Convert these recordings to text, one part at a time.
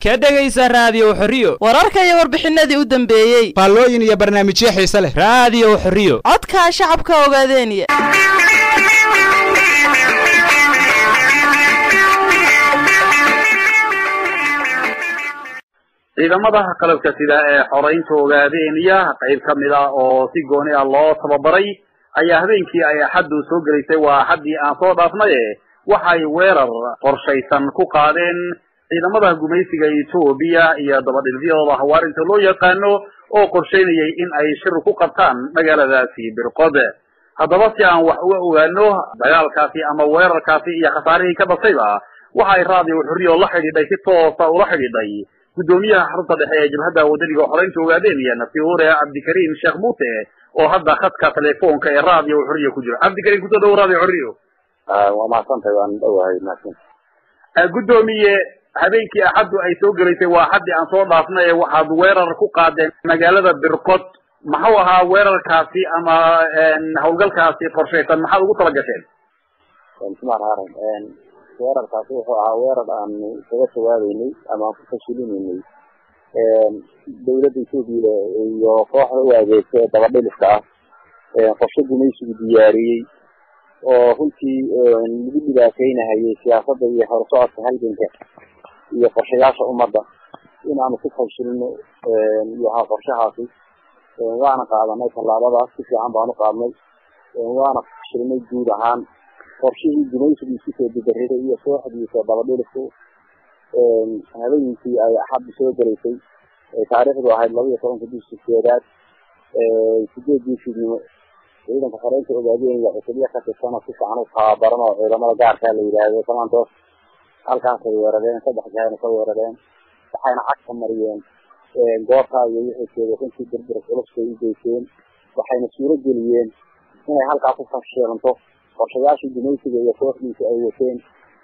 ka dhegaysa raadiyo xorriyo wararka iyo warbixinadii u dambeeyey faallooyin iyo barnaamijyo xiise leh raadiyo xorriyo codka shacabka ogaadeeniya ciidamada qalabka sida ee xoraynta ogaadeeniya qayb ka mid ah oo si gooni ah loo tababaray ayaa habeenkii ay axaddu soo gelaysay waa axaddii aan soo dhaafnaye waxay weerar qorshaysan ku qaadeen ciidamada gumaysiga etoobiya iyo dabadhilfyadooda hawaarinta loo yaqaano oo qorshaynayay in ay shir ku qabtaan magaaladaasi birqod haddaba si aan wax uga ogaano dagaalkaasi ama weerarkaasi iyo khasaarihii ka dhasayba waxay raadiyo xurriyo la xidhiidhay si toosa ula xidhiidhay guddoomiyaha xarunta dhexe ee jabhadda wadaniga xoreynta ogaadeenaya nasiure cabdikariim sheekh muuse oo hadda khadka telefoonka ee raadiyo xurriyo ku jiro cabdikariim kusoo dhawo raadiyo xurriyo waa mahadsantahay waan dhowahay mahadsan guddoomiye habeenkii axaddu ay soo gelaysay waa axaddii aan soo dhaafnay ee waxaad weerar ku qaadeen magaalada birqod maxuu ahaa weerarkaasi ama hawlgalkaasi qorshaysan maxaad ugu tala gasheen bismillahi rahmaan rahiim weerarkaasi wuxuu ahaa weerar aan kaga jawaabeynay ama aan ku fashilinay dawladda etoobiya iyo kooxda u adeegta ee dabadhiliska ah qorshe gumaysigu diyaariyey oo runtii lagu dhibaataynahayay siyaasadda iyo horsocodka halganka iyo qorshayaasha ummadda in aanu ku fashilino yahaa qorshahaasi waana qaadanay tallaabadaas si fiican baanu qaadnay waana fashilnay guud ahaan qorshihii gumaysigu isku soo dibariday iyo kooxdiisa dabadhilisku habeenkii ay axaddu soo gelaysay taariikhdu ahayd laba iyo tobanka bishii sideedaad sideedii fiidnimo ciidanka xoreynta ogaadeenaya cusubyo ka tirsan oo si fiican u tababaran oo ciidamada gaarkaa la yidhaahdo comandos halkaasay weerareen saddex jahayna ka weerareen waxayna cagka mariyeen goobtaa iyo wixii jeeda runtii dirdir culuskay u geyseen waxayna suuro geliyeen inay halkaa ku fashilanto qorshayaashii gumaysiga iyo kooxdiisa ay wateen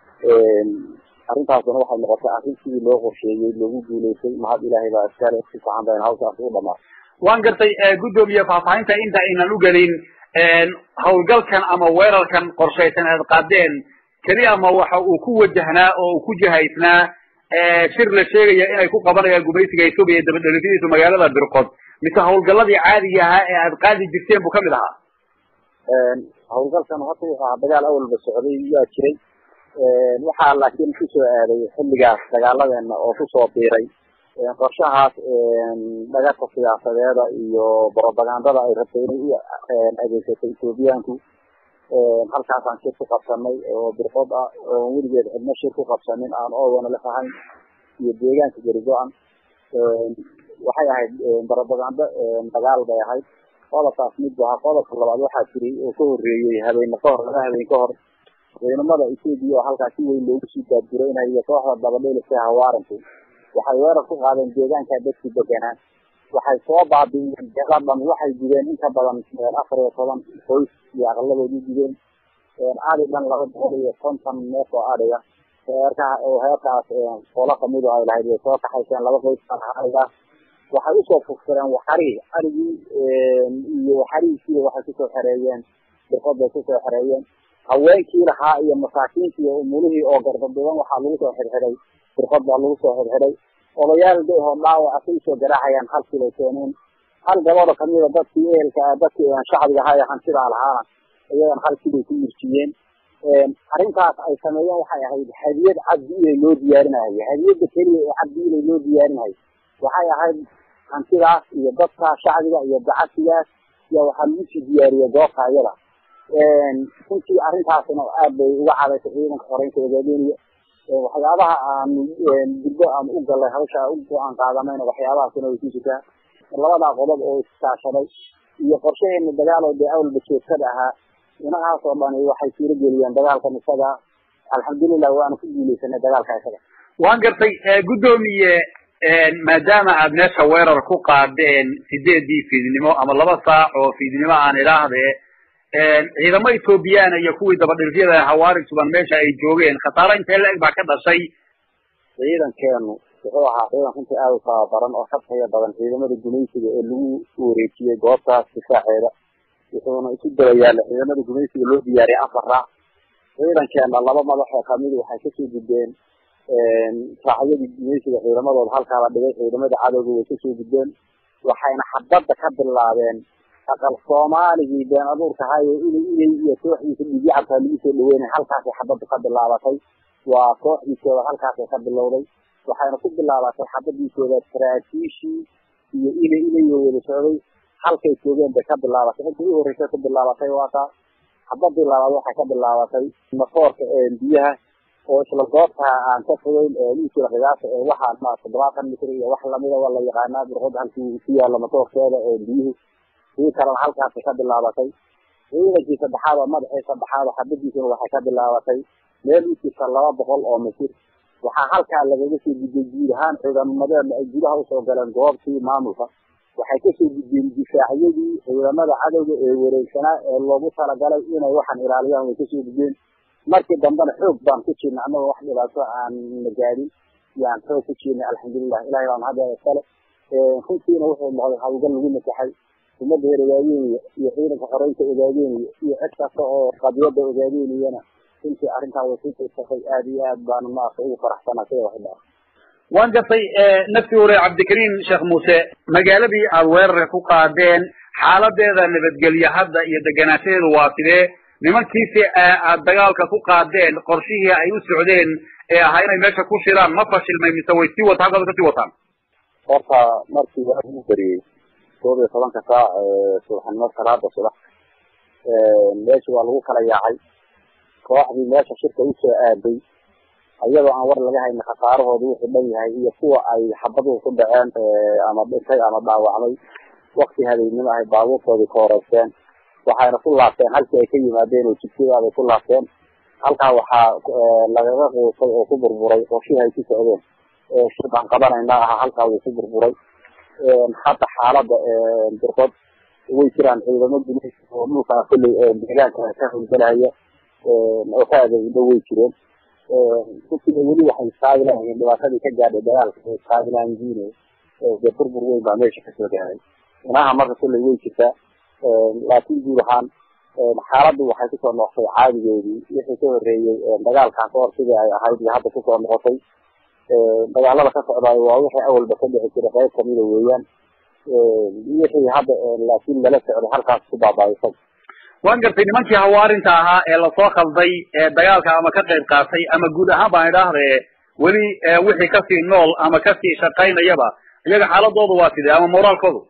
arrintaasuna waxay noqotay arrin sidii loo qorsheeyey loogu guulaystay mahad ilaahay baa iskale si fiican bayna hawshaas ugu dhamaatay waan gartay guddoomiye faahfaahinta inta aynan u gelin hawlgalkan ama weerarkan qorshaysan aad qaadeen keli ama waxa uu ku wajahnaa oo uu ku jihaysnaa shir la sheegaya inay ku qabanayaan gumaysiga etoobiya dabadhelifyadiisu magaalada birqod mise hawlgaladii caadiga ahaa ee aad qaadi jirteen buu kamid ahaa hawlgalkan horta wuxuu ahaa dagaal awalba socday yaa jiray waxaa laakiin kusoo aaday xilligaas dagaaladeena oo kusoo biiray qorshahaas dhagarka siyaasadeeda iyo propagandada ay rabtay inay u adeegsatay ethoobiyaanku halkaasaan shir ku qabsanay oo birqod ah oon weligeed cidno shir ku qabsanin aan oodana la fahayn iyo deegaanka gerigo-an waxay ahayd propagando dagaal bay ahayd qodobkaas mid bu ahaa qodobka labaad waxaa jiray oo ka horeeyey habeene ka hor laba habeen ka hor ciidamada etoobiya oo halkaas si weyn loogu sii daadguraynaya iyo kooxda dabadheelisa hawaaranku waxay weerar ku qaadeen deegaanka dadkii deganaa waxay soo baabi'iyeen deeqaa dhan waxay gubeen inka badan afar iyo toban qoys iyo aqladood u gubeen adi dhan laba boqol iyo konton neef oo adhiga heerkaa oo heerkaas qola kamidu ay lahayd way soo kaxayseen laba qoys ariga waxay usoo fugsadeen waxari arigii iyo waxarihiisiiba waxay kusoo xereeyeen birqod bay kusoo xereeyeen haweenkii lahaa iyo masaakiintii iyo umulihii oo gardaduban waxaa lagu soo xirxiday birqod baa lagu soo xirxiday odayaal dehoo dhaawaca say usoo garaacayaan halkii bay keeneen hal gabadho kamida dadkii ehelka dadkii shacbiga ahaa ee hantidaa lahaana iyadan halkii bay ku yirjiyeen arrintaas ay sameeyeen waxay ahayd hadiyad cabdi ilay loo diyaarinayo hadiyada keliya ee cabdi ilay loo diyaarinayo waxay ahayd hantidaas iyo dadka shacbiga iyo dacasigaas iyo waxaa lagu sii diyaariyey goobta iyada runtii arrintaasna aad bay uga cadaysay ciidanka xoreynta ogaadeenaya waxyaabaha aanu gudbo aan u galay hawsha u go-aan qaadanayna waxyaabahaasina way ku jirtaa labadaa qodob oo iskaashaday iyo qorshaheena dagaal oo dee awalba joogtada ahaa inahaas oo dhani waxay suuro geliyeen dagaalkan isaga alxamdulilah waana ku guuleysanay dagaalka isaga waan gartay guddoomiye maadaama aad meesha weerar ku qaadeen sideedii fiidnimo ama laba saac oo fiidnimo aan idhaahdee ciidamo ethoobiyaana iyo kuwii dabadhilfyada hawaari suban meesha ay joogeen khasaaro intee la-eg baa ka dhashay ciidankeenu wuxuu ahaa ciidan runtii aada u tababaran oo ka taya badan ciidamada gumaysiga ee lagu wareejiyey goobtaas difaaceeda wuxuuna isu dabayaala ciidamada gumaysiga loo diyaariyay afar raac ciidankeena laba madaxoo kamid waxay kasoo gudbeen raacyadii gumaysiga ciidamadooda halkaa la dhigay ciidamada cadowga way kasoo gudbeen waxayna xabadda ka bilaabeen aqal soomaaligii been abuurka hayo inay inay iyo kooxdiisa dhigyacabkaa lagu soo dhaweynay halkaasay xabaddu ka bilaabatay waa kooxdiisooda halkaasay ka bilowday waxayna ku bilaabatay xabadiisooda saraakiishii iyo inay inayo wada socday halkay joogeen bay ka bilaabatay inta u horreysay ku bilaabatay waa taa xabadii labaad waxay ka bilaabatay masoorka biyaha oo isla goobtaa aan ka fogeyn dhiiskila qiyaasa ee waxaa ma toddobaatan mitr iyo wax lamida waa la yaqaanaa birqod halkii ku yaala masoorkeeda biyihi sii kalena halkaasay ka bilaabatay ciidankii saddexaad oo madaxii saddexaad xabadiisuna waxay ka bilaabatay meel u jirta laba boqol oo mitir waxaa halkaa lagaga soo gudbay guud ahaan ciidamadeedna ay gudaha usoo galeen goobtii maamulka waxay kasoo gudbeen difaacyadii ciidamada cadowga ee wareegsanaa ee loogu talagalay inay waxaan ilaaliyaan way kasoo gudbeen markii dambena xoog baan ku jirnay annagoo wax dhibaato aan nagaadin yaan xoog ku jirnay alxamdulilah ilahay baan hadda iskale runtiina wuxuu noqday hawlgal lagu nasaxay ummadda reer ogaadeynaya iyo ciidanka xoreynta ogaadeynaya iyo cid kasta oo qadiyada ogaadeynayana runtii arrintaa way ku tirsatay aad iyo aad baan maarata ugu faraxsanaa sida wax dhaa waan gartay nafti hore cabdikariim sheekh muuse magaaladii aada weerarka ku qaadeen xaaladeeda nabadgelye hadda iyo deganaanshadeedu waa sidee nimankiisi aad dagaalka ku qaadeen qorshihii ay u socdeen ee ahaa inay meesha ku shiraan ma fashilmay mise way sii wata halkaas kasii wataan horta markii waa ugu beriyey koob iyo tobanka saac subaxnimo salaada subax meesha waa lagu kala yaacay kooxdii meesha shirka usoo aaday iyadoo aan war laga haynin khasaarahooda wuxuu dhan yahay iyo kuwa ay xabaduhu ku dhaceen ama dhintay ama dhaawacmay wakti habeennimo ahay baabuurtoodii ka horeysteen waxayna ku laabteen halkii ay ka yimaadeen oo jidkadaabay ku laabteen halkaa waxaa lagaga quusay oo ku burburay qorshihii ay ku socdeen shir baan qabanaynaa aha halkaa wuu ku burburay hadda xaalada birqod way jiraan ciidamo gumaysi oo dhulkaa kolley deegaanka ka howlgalaya oo ka adeegdo way jireen runtiina weli waxay iskaabilayihiin dhibaatadii ka gaadhay dagaalka ay iskaabilaanjiine dee burbur weyn baa meesha kasoo gaaday inaha marka kolley way jirtaa laakiin guud ahaan xaaladdu waxay kusoo noqotay caadigeedii wixii ka horreeyey dagaalkan kahor sidii ay ahayd iyo hadda kusoo noqotay dagaalada ka socdaayo waa wixii awalba ka dhici jiray qayb kamida weeyaan wixii hadda laakiin lala socday halkaas ku baabaaisay waan gartay nimankii hawaarinta ahaa ee lasoo khalday ee dagaalka ama ka qayb qaatay ama guud ahaan baan idhaahde weli wixii kasii nool ama kasii shaqaynayaba iyaga xaaladoodu waa sidee ama moraalkoodu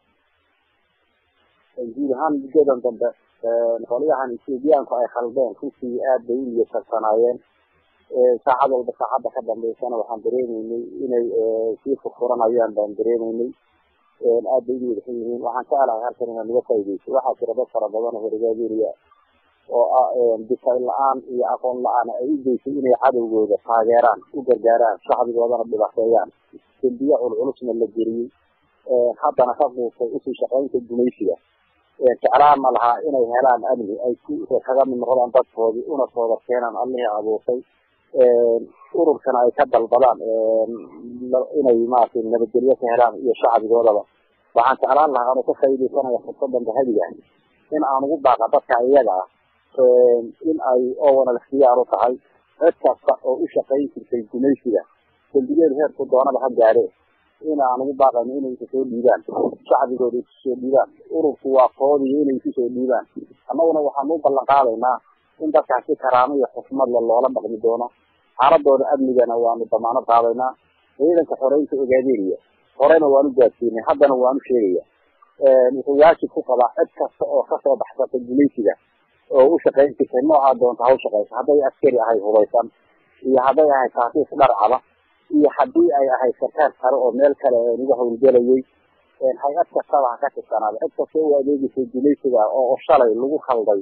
guud ahaan muddadan dambe qolyahan ethoobiyaanku ay khaldeen runtii aad bay u niyadsarsanaayeen saacad walba saacadda ka dambeysana waxaan dareemeynay inay sii furfuranayaan baan dareemeynay aad bay u niyadsan yihiin waxaan ka alahay halkan inaan naga faa'ideyso waxaa jira dad fara badan oo horigaadeeriya oo ah difay la-aan iyo aqoon la-aan ay u geysay inay cadowgooda taageeraan u gargaaraan shacbigoodana dhibaateeyaan dembiye culculusna la geliyey haddana ka quusay usii shaqaynta gumaysiga jeclaan ma lahaa inay helaan amni ay ku kaga mid noqdaan dadkoodii una sooda keenaan allihii abuurtay ururkana ay ka dalbadaan inay maaragtay nabadgelyo ka helaan iyo shacbigoodaba waxaan jeclaan lahaa anuu ka faaideysanaya fursadan dahadiga in aan ugu baaqa dadka iyaga ah in ay owana ikhtiyaar u tahay cid kasta oo u shaqayn jirtay gumaysiga dembigeedu heerku doonaba ha gaadhe in aan ugu baaqayno inay isu soo dhiibaan shacbigooda isu soo dhiibaan ururku waa koodiyo inay isu soo dhiibaan annaguna waxaanu u ballan qaadaynaa in dadkaasi karaamo iyo xusmadle loola dhaqmi doono xaaladooda amnigana waanu damaano qaadaynaa ciidanka xoreynta ogaadeeniya horena waanu gaadsiinay haddana waanu sheegaya wuxuu waajib ku qabaa cid kasta oo kasoo baxsata gumaysiga oo u shaqayn jirtay noocaa doonta haw shaqaysa hadday askari ahay hubaysan iyo hadday ahay kaasiis dharcaba iyo haddii ay ahayd sarkaar kale oo meel kale uga hawlgelayay hay-ad kastaba ha ka tirsanaada cid kasta u adeegaysay gumaysiga oo shalay lagu khalday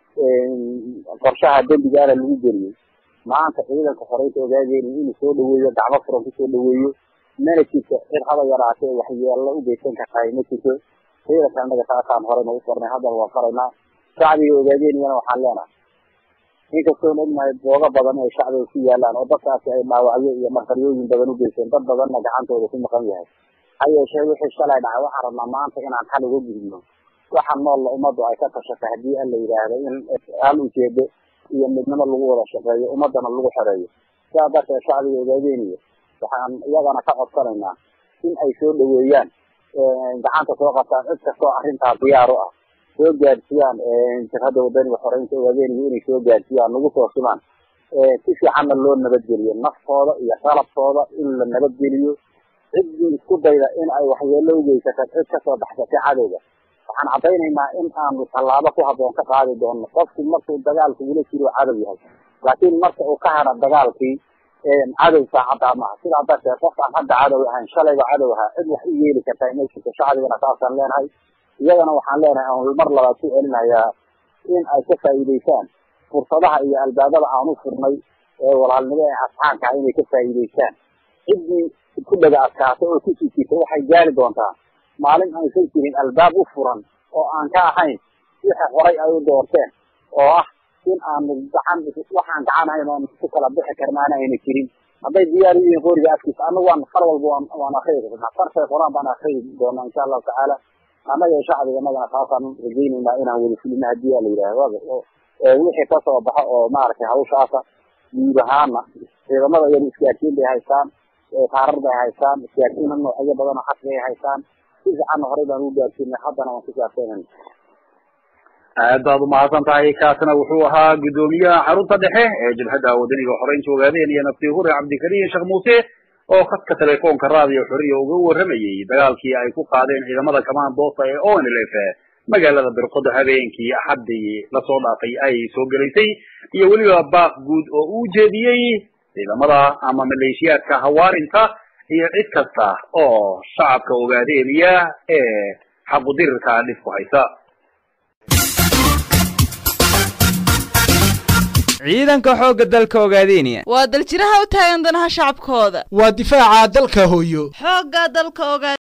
qorshaha dembigaana lagu geliyey maanta ciidanka xoreynta ogaageeni inuu soo dhaweeyo gacmo furan kusoo dhaweeyo mana jirto cid haba yaraatee waxyeello u geysan kartahay ma jirto ciidanka annaga saasaan horeyna u farnay haddana waan faraynaa shacbiga ogaageniyana waxaan leenahay inkastoon ognahay boogo badan ay shacbiga ku yaalaan oo dadkaasi ay dhaawacyo iyo maqaryooyin badan u geysteen dad badanna gacantooda ku maqan yahay ha yeeshee wixii shalay dhacay waxaan rabnaa maanta inaan xal uga gudubno waxa noolla ummaddu ay ka tashatay haddii an la yidhaahdo in hal ujeedo iyo midnimo lagu wada shaqeeyo ummadana lagu xoreeyo sidaa darteed shacbiga ogaadeenaya waxaan iyagana ka codsanaynaa in ay soo dhaweeyaan gacanta soo qabtaan cid kastoo arrintaa diyaar u ah soo gaadsiiyaan jabhadda wadaniga xoreynta ogaadeenaya inay soo gaadsiiyaan nagu soo simaan si fiicanna loo nabadgeliyo naftooda iyo qalabkooda in la nabadgeliyo ciddii isku dayda in ay waxyeelo ugeysata cid kasoo baxsatay cadowga waxaan caddaynaynaa in aanu tallaabo ku habboon ka qaadi doono qofku markuu dagaalku ula jiro cadow yahay laakiin marka uu ka hara dagaalkii cadow saacaddaa maaha sidaa darteed qofkaan hadda cadow ahayn shalayba cadow ahaa cid wax u yeeli kartaa ma jirto shacbigana saasaan leenahay iyagana waxaan leenahay aan mar labaad ku celinayaa in ay ka faa'iidaystaan fursadaha iyo albaabada aan u furnay ee walaalnimo ee asxaanka ah inay ka faa'iidaystaan ciddii ku dhaga adkaata oo kusii jirta waxay gaari doontaa maalin aysan jirin albaab u furan oo aan ka ahayn wixii horay ay u doorteen oo ah in aanu gacan waxaan gacan ahayn oon ku kala bixi karnaana ayna jirin hadday diyaar u yihiin qoriga afkiisa anagu waan far walba waan waan akriyi karnaa fartay qor-aan baan akriyi doonaa insha allahu tacaala annaga iyo shacbiga annagana taasaan rajaynaynaa inaan wada fulino haddii aa la yidhaahdo wixii kasoo baxo oo maaragtay hawshaasa guud ahaana ciidamada iyada isgaarsiin bay haystaan taarar bay haystaan isgaarsiina noocyo badan oo xasri ay haystaan si fiicanna horey baan u gaarsiinay haddana waan ku gaarsiinayna aad baad umahadsan tahay kaasna wuxuu ahaa guddoomiyaha xarunta dhexe ee jabhadda wadaniga xoreynta ogaadeen iyo naftii hure cabdikariim sheekh muuse oo khadka telefoonka raadiyo xoriya uga warramayey dagaalkii ay ku qaadeen ciidamada kamaandoosta ee onlf magaalada birqodo habeenkii axaddii lasoo dhaafay ay soo gelaysay iyo weliba baaq guud oo uu jeediyey ciidamada ama maleeshiyaadka hawaarinta iyo cid kasta oo shacabka ogaadeeniya ee xaqudirirka dhib ku haysa ciidanka xoogga dalka ogaadeenaya waa daljiraha u taagan danaha shacabkooda waa difaaca dalka hooyo xoogga dalka ogaa